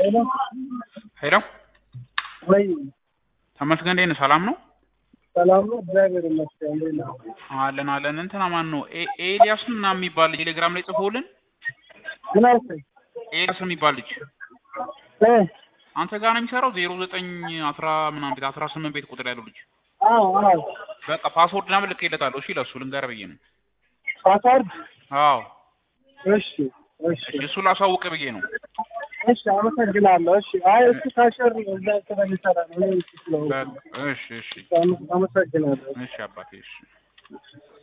ሄሎ ሄሎ ወይ ተመስገን እንዴት ነህ? ሰላም ነው ሰላም ነው? እግዚአብሔር ይመስገን። እንዴት ነህ? አለን አለን። እንትና ማን ነው ኤ- ኤልያስ ምናምን የሚባል ልጅ ቴሌግራም ላይ ጽፎልን ምን አልከኝ? ኤልያስ የሚባል ልጅ እ አንተ ጋር ነው የሚሰራው ዜሮ ዘጠኝ አስራ ምናምን ቤት አስራ ስምንት ቤት ቁጥር ያለው ልጅ አዎ አዎ በቃ ፓስወርድ ምናምን ልኬለታለሁ። እሺ ለእሱ ልንገር ብዬ ነው። ፓስዋርድ አዎ እሺ እሺ እሺ እሱ ላሳውቅ ብዬ ነው። እሺ አመሰግናለሁ። እሺ አይ እሱ ካሸር እዛ ስለሚሰራ ነው እኔ እሱ ስለሆንኩ በቃ እሺ እሺ አመሰግናለሁ። እሺ አባቴ እሺ